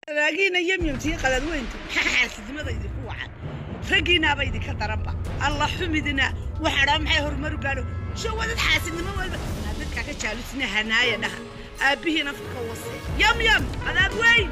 raagiina yemyamtiyo qadadweyntu maxaa xaasidnimada idinku wacan raggiinaaba idinka daranba alla xumidina waxadhaa maxay horumaru gaadho shawadad xaasidnimo walba aa dadkaa ka jaalusina hanaaya dhaha aabbihiin afka ka wase yamyam qadaad weyn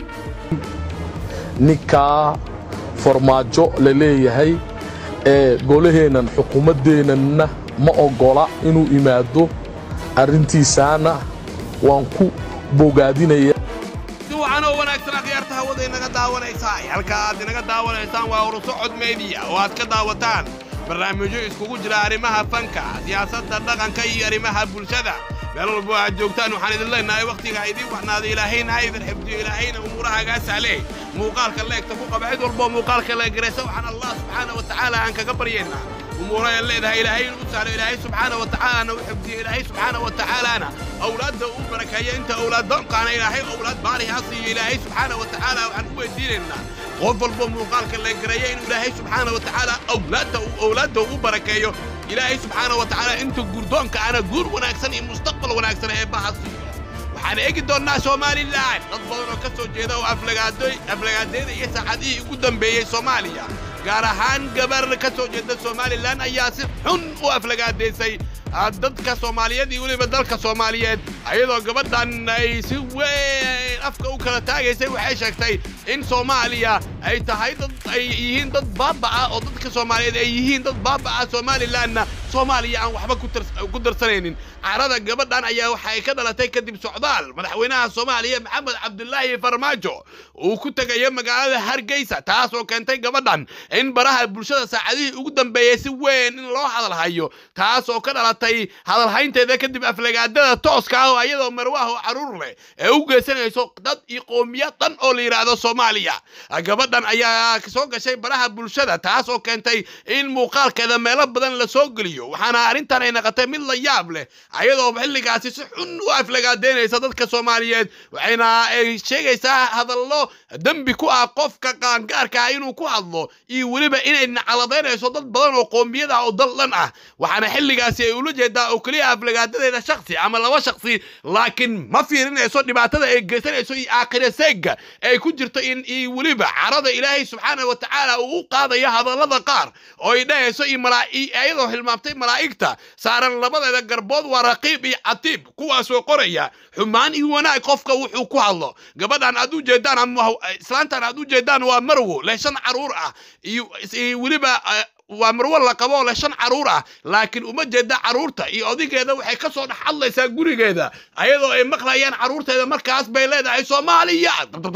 ninkaa farmaajo la leeyahay ee golaheennan xukuumaddeennanna ma oggola inuu imaado arrintiisaana waan ku bogaadinaya si wacan oo wanaagsan akhyaarta hawada inaga daawanaysaa halka aad inaga daawanaysaan waa urusocod meediya oo aad ka daawataan barnaamijyo iskugu jira arrimaha fanka siyaasadda dhaqanka iyo arrimaha bulshada meel walbo aad joogtaan waxaan idin leenahay wakhtiga idiin waxnaada ilaahayna ha idin xifdiyo ilaahayna umuurahagaa sahle muuqaalka leegta ku qaba cid walboo muuqaalka leegaraysa waxaan allah subxaana wa tacaala aan kaga baryaynaa umuuraha leedahay ilaahay inuu sahlo ilaahay subxaana wa tacaalana u xifdiyo ilaahay subxaana wa tacaalaana awlaadda uu barakeeyo inta awlaad doonkaana ilaahay awlaad baari ha siiyo ilaahay subxaana wa tacaala waxaan u weydiinaynaa qof walbo muuqaalka leegareeya inuu ilaahay subxaana wa tacaala awlaadda uu awlaadda ugu barakeeyo ilaahay subxaana wa tacaala inta guurdoonka ana guur wanaagsan iyo mustaqbal wanaagsan ee baha siiyo waxaan eegi doonnaa somalilan dad badan oo ka soo jeeda oo aflagaadeeda iyo saacadihii ugu dambeeyey soomaaliya gaar ahaan gabar ka soo jeeda somalilan ayaa si xun u aflagaadaysay dadka soomaaliyeed iyo weliba dalka soomaaliyeed ayadoo gabadhan ay si weyn afka u kala taagaysay waxay sheegtay in soomaaliya ay tahay dad ay yihiin dad baaba'a oo dadka soomaaliyeed ay yihiin dad baaba'a somalilanna soomaaliya aan waxba ku darsanaynin carada gabadhan ayaa waxa ay ka dhalatay kadib socdaal madaxweynaha soomaaliya maxamed cabdulaahi farmaajo uu ku tegayo magaalada hargeysa taas oo keentay gabadhan in baraha bulshada saacadihii ugu dambeeyey si weyn in loo hadalhayo taas oo ka dhalatay hadalhaynteeda kadib aflagaadada tooska ah oo ayadoo marwaah oo caruur leh ee u geysanayso dad iyo qoomiyad dhan oo la yidhaahdo soomaaliya gabadhan ayaa soo gashay baraha bulshada taas oo keentay in muuqaalkeeda meelo badan la soo geliyo waxaana arrintan ay naqotay mid la yaab leh ayadoo xilligaasi si xun u aflagaadeynaysa dadka soomaaliyeed waxayna ay sheegaysaa hadallo dembi ku ah qofka qaangaarka ah inuu ku hadlo iyo weliba inay nacaladaynayso dad badan oo qoomiyad ah oo dal dhan ah waxaana xilligaasi ay ula jeedaa oo keliya aflagaadadeeda shaksi ama laba shaksi laakiin ma fiirinayso dhibaatada ay geysanayso iyo aakhira seegga ay ku jirto in iyo weliba carada ilaahay subxaana wa tacaala uu u qaadayo hadallada qaar oo ay dhahayso iyo ayadoo hilmaamtay malaa'igta saaran labadeeda garbood waa raqiib iyo catiib kuwaasoo qoraya xumaan iyo wanaag qofka wuxuu ku hadlo gabadhan aad u jeedaan ama islaantan aad u jeedaan waa marwo leh shan caruur ah iyo weliba waa marwo la qabo oo leh shan caruur ah laakiin uma jeeda carruurta iyo odigeeda waxay ka soo dhex hadlaysaa gurigeeda ayadoo ay maqlayaan carruurteeda markaas bay leedahay soomaaliya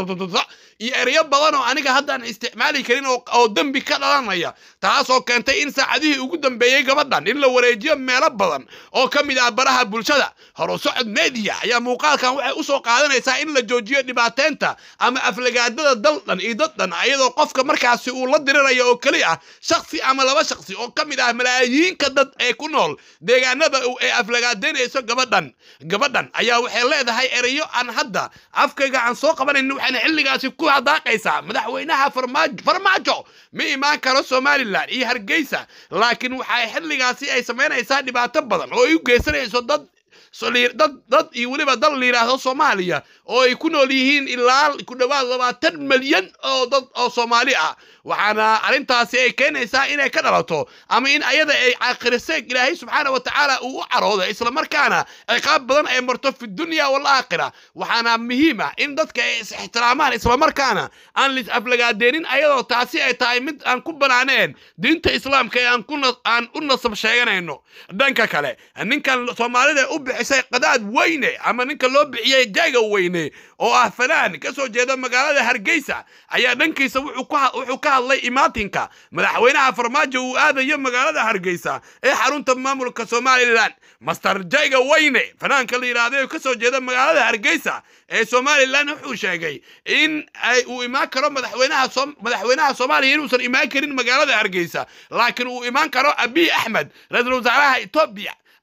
iyo ereyo badan oo aniga haddaan isticmaali karin oo dembi ka dhalanaya taasoo keentay in saacadihii ugu dambeeyey gabadhan in la wareejiyo meelo badan oo ka mid ah baraha bulshada horusocod media ayaa muuqaalkan waxay u soo qaadanaysaa in la joojiyo dhibaateynta ama aflagaadada daldhan iyo daddhan ayadoo qofka markaasi uu la dirirayo oo keli ah shaksi ama laba shaksi oo ka mid ah malaayiinka dad ee ku nool deegaanada ee aflagaadeynayso gabadhan gabadhan ayaa waxay leedahay ereyo aan hadda afkayga aan soo qabanayn waxayna xilligaasi ku hadaaqaysaa madaxweynaha farmaajo ma imaan karo somalilan iyo hargeysa laakiin waxay xilligaasi ay samaynaysaa dhibaato badan oo ay u geysanayso dad dad dad iyo weliba dal la yidhaahdo soomaaliya oo ay ku nool yihiin ilaa ku dhowaad labaatan milyan oo dad oo soomaali ah waxaana arrintaasi ay keenaysaa inay ka dhalato ama in ayada ay caakiriseeg ilaahay subxaana wa tacaala uu u caroodo islamarkaana ciqaab badan ay marto fi dunya walaakhira waxaana muhiim ah in dadka ay is ixtiraamaan islamarkaana aan lis aflagaadeenin ayadoo taasi ay tahay mid aan ku banaaneen diinta islaamka ee aan u nasab sheeganayno dhanka kale ninkan soomaalida u bixisay qadaad weyne ama ninka loo bixiyey jaaga weyne oo ah fanaan ka soo jeeda magaalada hargeysa ayaa dhankiisa wuxuu ka hadlay imaatinka madaxweynaha farmaajo uu aadayo magaalada hargeysa ee xarunta maamulka somalilan master jayga weyne fanaanka la yidhaahday oo ka soo jeeda magaalada hargeysa ee somalilan wuxuu sheegay in uu imaan karo madaxweynaha madaxweynaha soomaaliya inuusan imaan karin magaalada hargeysa laakiin uu imaan karo abiy axmed ra-iisul wasaaraha etoobiya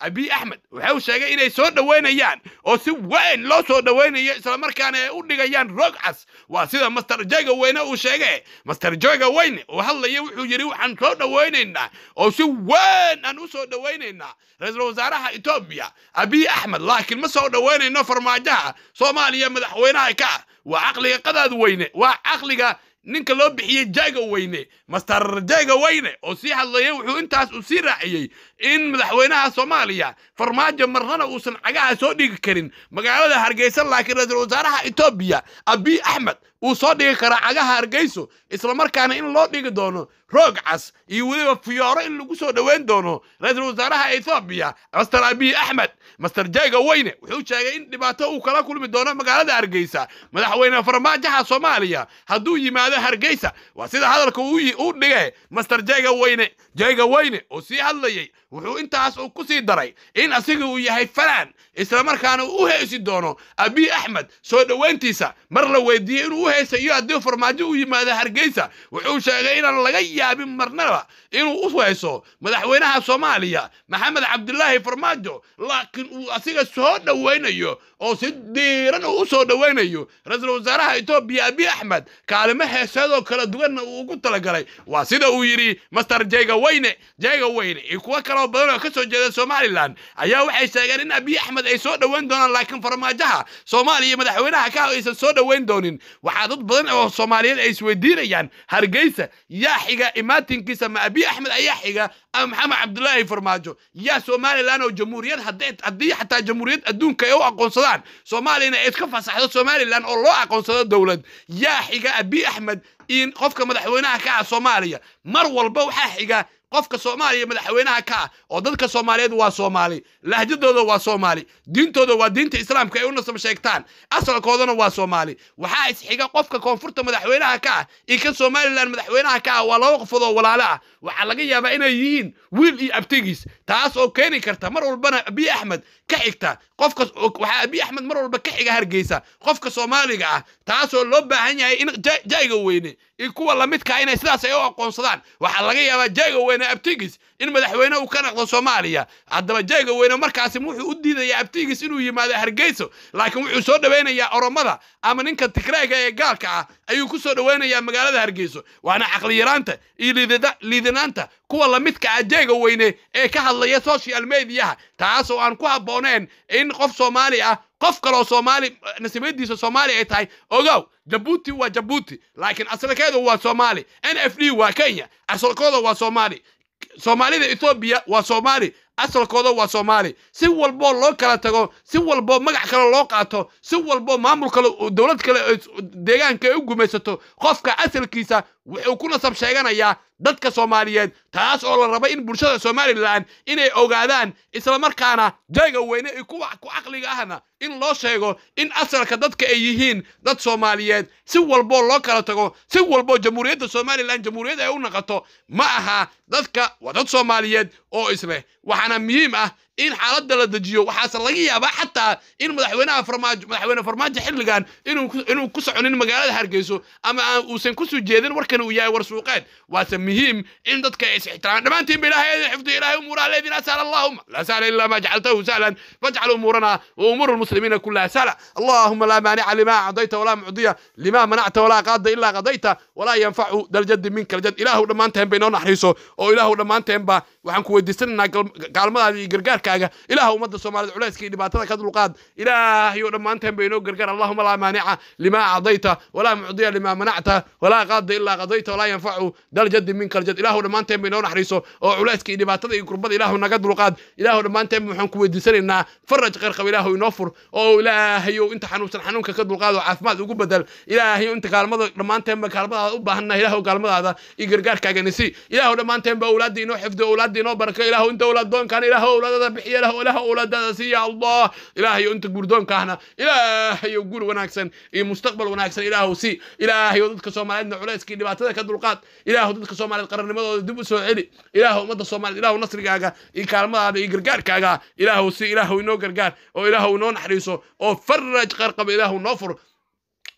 abiy axmed wuxuu sheegay inay soo dhoweynayaan oo si weyn loo soo dhoweynayo islamarkaana ay u dhigayaan roog cas waa sida master joga weyne uu sheegay master joga weyne uu hadlaya wuxuu yidhi waxaan soo dhoweynaynaa oo si weyn aan u soo dhoweynaynaa ra-iisul wasaaraha etoobiya abiy axmed laakiin ma soo dhoweynayno farmaajaha soomaaliya madaxweynaha ka ah waa caqliga qadaad weyne waa caqliga ninka loo bixiyey jaga weyne master jaga weyne oo sii hadlayay wuxuu intaas uu sii raaciyey in madaxweynaha soomaaliya farmaajo marnana uusan cagaha soo dhigi karin magaalada hargeysa laakiin ra-iisul wasaaraha etoobiya abiy axmed uu soo dhigi karaa cagaha hargeyso islamarkaana in loo dhigi doono roog cas iyo weliba fiyooro in lagu soo dhoweyn doono ra-iisul wasaaraha etoobiya master abiy axmed master jaga weyne wuxuu sheegay in dhibaato uu kala kulmi doono magaalada hargeysa madaxweyne farmaajaha soomaaliya hadduu yimaado hargeysa waa sida hadalka u dhigay master jaga weyne jaga weyne oo sii hadlayay wuxuu intaas uu ku sii daray in asiga uu yahay falaan islamarkaana uu u heesi doono abiy axmed soo dhoweyntiisa mar la weydiiyey inuu u heesa iyo haddii farmaajo u yimaado hargeysa wuxuu sheegay inaan laga yaabin marnaba inuu u heeso madaxweynaha soomaaliya maxamed cabdilaahi farmaajo laakiin uu asiga soo dhoweynayo oo si diiran uu u soo dhoweynayo ra-iisul wasaaraha etoobiya abiy axmed kaalimo heeseedoo kala duwanna uu ugu talagalay waa sida uu yidhi master jega weyne jega weyne iyo kuwo kaloo badan oo ka soo jeeda somalilan ayaa waxay sheegeen in abiy axmed ay soo dhoweyn doonaan laakiin farmaajaha soomaaliya madaxweynaha ka aysan soo dhoweyn doonin waxaa dad badan oo soomaaliyeed ay isweydiinayaan hargeysa yaa xiga imaatinkiisa ma abiy axmed ayaa xiga ama maxamed cabdulaahi farmaajo yaa somalilan oo jamhuuriyad haddii xataa jamhuuriyad adduunka ay u aqoonsadaan soomaaliyana ay iska fasaxdo somalilan oo loo aqoonsado dowlad yaa xiga abiy axmed in qofka madaxweynaha ka ah soomaaliya mar walba waxaa xiga qofka soomaaliya madaxweynaha ka ah oo dadka soomaaliyeed waa soomaali lahjadooda waa soomaali diintooda waa diinta islaamka ay u nasab sheegtaan asalkoodana waa soomaali waxaa isxiga qofka koonfurta madaxweynaha ka ah iyo kan somalilan madaxweynaha ka ah waa laba qofood oo walaalo ah waxaa laga yaabaa inay yihiin wiil iyo abtigiis taas oo keeni karta mar walbana abiy axmed ka xigta qofka waxaa abiy axmed mar walba ka xiga hargeysa qofka soomaaliga ah taasoo loo baahan yahay in jayga weyne iyo kuwa lamidkaa inay sidaas ay u aqoonsadaan waxaa laga yaabaa jayga weyne abtigiis in madaxweyne uu ka naqdo soomaaliya haddaba jayga weyne markaasi wuxuu u diidayaa abtigiis inuu yimaado hargeyso laakiin wuxuu soo dhoweynayaa oromada ama ninka tigrayga ee gaalka ah ayuu ku soo dhoweynayaa magaalada hargeyso waana caqliyaraanta iyo liidanaanta kuwa lamidka ah jayga weyne ee ka hadlaya social mediaha taas oo aan ku habbooneen in qof soomaali ah qof kaloo soomaali nasiibadiisa soomaali ay tahay ogow jabuuti waa jabuuti laakiin asalkeedu waa soomaali n f d waa kenya asalkooda waa soomaali soomaalida ethoobiya waa soomaali asalkooda waa soomaali si walboo loo kala tago si walboo magac kale loo qaato si walboo maamul kale dowlad kale deegaanka ay u gumaysato qofka asalkiisa wuxuu ku nasab sheeganayaa dadka soomaaliyeed taas oo la raba in bulshada somalilan inay ogaadaan islamarkaana jayga weyne iyo kuwa ku caqliga ahna in loo sheego in asalka dadka ay yihiin dad soomaaliyeed si walboo loo kala tago si walboo jamhuuriyadda somalilan jamhuuriyad ay u naqato ma aha dadka waa dad soomaaliyeed oo isleh waxaana muhiim ah in xaaladda la dejiyo waxaase laga yaabaa xataa in madaxweynaha farmaajo madaxweyne farmaajo xilligan inuu ku soconin magaalada hargeyso ama aan uusan kusoo jeedin warkan uu yahay war suuqeed waase muhiim in dadka ay is-ixtiraamaan dhammaantiin ba ilahay idin xifdiyo ilahay umuuraha leedin asal allahuma laa sahla ila ma jacaltahu sahlan fajcal umuurana wa umuuru lmuslimiina kulaha sahla allahuma laa maanica lima acdayta walaa mucdiya lima manacta walaa qaada ilaa qadayta walaa yanfacu daljadi minka aljad ilaahu dhammaanteen ba inoo naxariiso oo ilaahu dhammaanteenba waxaan ku weydiisanaynaa gaalmadaada iyo gargaarkaaga ilaah ummadda soomaaliyed culayska iyo dhibaatada ka dulqaad ilaahayo dhammaanteen ba inoo gargaar allahuma laa maanica lima acdayta walaa mucdiya lima manacta walaa qaada ilaa qadayta walaa yanfacu daljadi minka aljad ilaahu dhammaanteen ba inoo naxariiso oo culayska iyo dhibaatada iyo kurbada ilaahu naga dulqaad ilaahu dhammaanteen waxaan ku weydiisanaynaa faraj qarqab ilaahu inoo fur oo ilaahayo inta xanuunsan xanuunka ka dulqaad oo caafimaad ugu bedel ilaahayo inta kaalmada dhammaanteenba kaalmadaada u baahanna ilaahu kaalmadaada iyo gargaarkaaga nisi ilaahu dhammaanteenba awlaadda inoo xifdo awlaadda inoo barako ilaahu inta awlaad doonkaan ilaahu awlaadada bixiya lahu ilaah awlaadada siiya allah ilaahayo inta gurdoonkaahna ilaahayo gur wanaagsan iyo mustaqbal wanaagsan ilaahu si ilaahayo dadka soomaaliyeedna culayskii dhibaatada ka dulqaad ilaahu dadka soomaaliyeed qarannimadooda dib u soo celi ilaahu ummadda soomaaliyeed ilaahu nasrigaaga iyo kaalmadaada iyo gargaarkaaga ilaahu si ilaahu inoo gargaar oo ilaahu inoo naxariiso oo faraj qarqaba ilaahu noo fur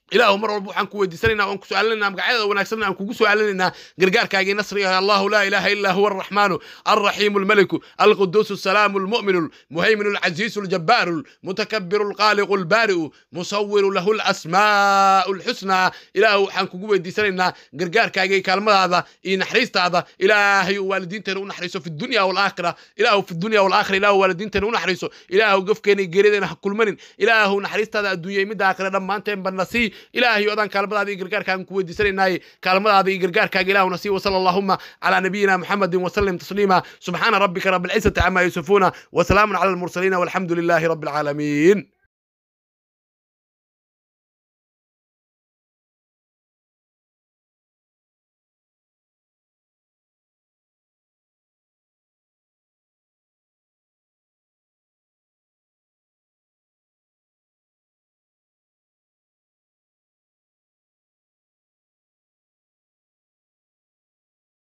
ilaahu mar walba waxaan ku weydiisanaynaa waan ku su'aalinaynaa magacyada wanaagsan aan kugu su'aalinaynaa gargaarkaagii nasriga allahu laa ilaaha illaa huwa arraxmaanu الرحيم الملك القدوس السلام المؤمن المهيمن العزيز الجبار المتكبر الخالق البارئ مصور له الاسماء الحسنى إله وحان كوغو ويديسانينا غرغار كاغي كلمه اي نحريستا إلهي والدين تنو نحريسو في الدنيا والاخره إله في الدنيا والاخره إله والدين تنو نحريسو إله قفكيني غيريدنا كل من إله نحريستا الدنيا ميدا اخره دمانتين بنسي إلهي ودان كلمه دي غرغار كان كو ويديسانينا كلمه دي غرغار كاغي إله نسي وصلى اللهم على نبينا محمد وسلم تسليما سبحان ربك رب العزة عما يصفون وسلام على المرسلين والحمد لله رب العالمين